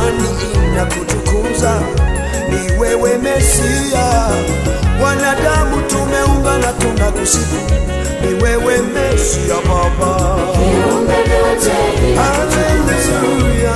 imani inakutukuza, ni wewe Mesia. Wanadamu tumeungana tunakusifu, ni wewe Mesia Baba. Viumbe vyote Haleluya,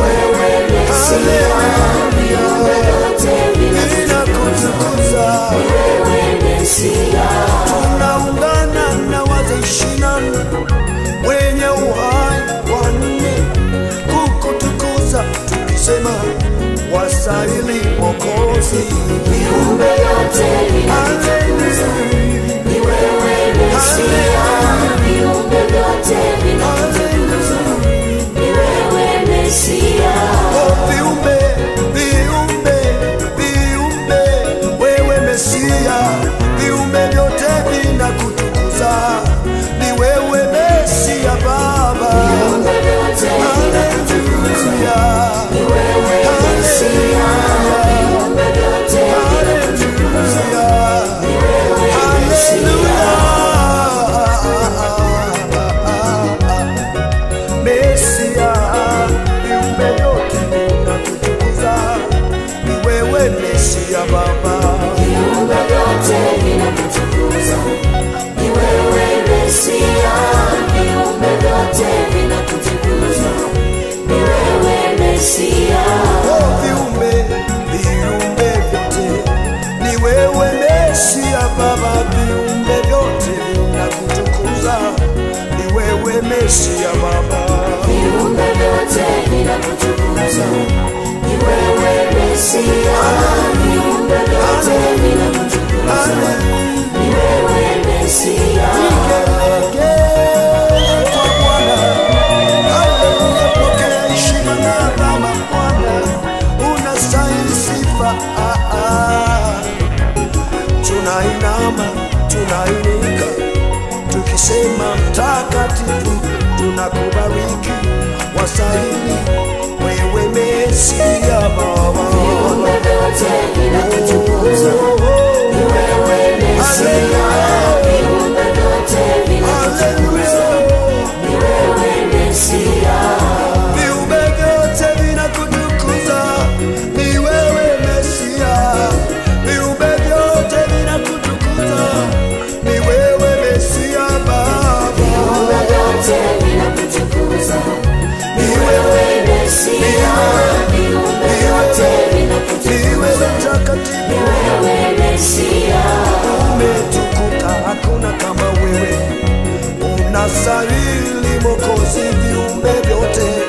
viumbe vyote inakutukuza. wewe Mesia. tunaungana na wazee ishirini na nne wenye uhai wanne kukutukuza tukisema wasahili Mwokozi. Viumbe vyote Haleluya, ni wewe Mesia. Viumbe vyote haleluya. ni wewe Mesia. Oh, viumbe, viumbe, viumbe, wewe Mesia, viumbe vyote vinakutukuza, ni wewe Mesia Baba. Viumbe vyote Haleluya. ni wewe Mesia. Viumbe vyote Haleluya. ni wewe Mesia. Mesia, viumbe vyote vinakutukuza, ni wewe Mesia Baba. Viumbe vyote vinakutukuza, ni wewe Mesia. Viumbe vyote vinakutukuza, ni wewe Mesia. Oh, viumbe, viumbe vyote, ni wewe Mesia Baba. Viumbe vyote vinakutukuza, ni wewe Mesia Baba. Viumbe vyote vinakutukuza, ni wewe Mesia. Viumbe vyote vinakutukuza, ni wewe Mesia. Kwa Bwana, haleluya, pokea heshima na adhama Bwana, unastahili sifa. Ah, ah. Tunainama, tunainika, tukisema mtakatifu, tunakubariki, wastahili wewe Mesia Baba. Viumbe vyote vinakutukuza, ni wewe Mesia. Viumbe vyote vinakutukuza, ni wewe Mesia. Viumbe vyote vinakutukuza, ni wewe Mesia. Viumbe vyote vinakutukuza, ni wewe Mesia Baba. Viumbe vyote vinakutukuza, ni wewe Mesia. Viumbe vyote Ni vinakutukuza, wewe ni mtakatifu, wewe Mesia. umetukuka, hakuna kama wewe. Unastahili Mwokozi, viumbe vyote